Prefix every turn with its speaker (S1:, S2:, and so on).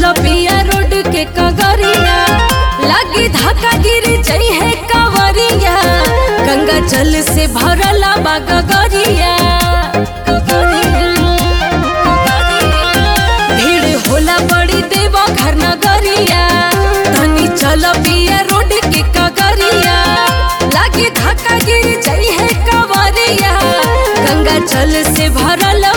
S1: चलो पिया रोड के कगरिया लागी धक्का गिर जई है कवरिया गंगा जल से भरला बा गगरिया भीड़ होला बड़ी देवा घर नगरिया धनी चलो पिया रोड के कगरिया लागी धक्का गिर जई है कवरिया गंगा जल से भरल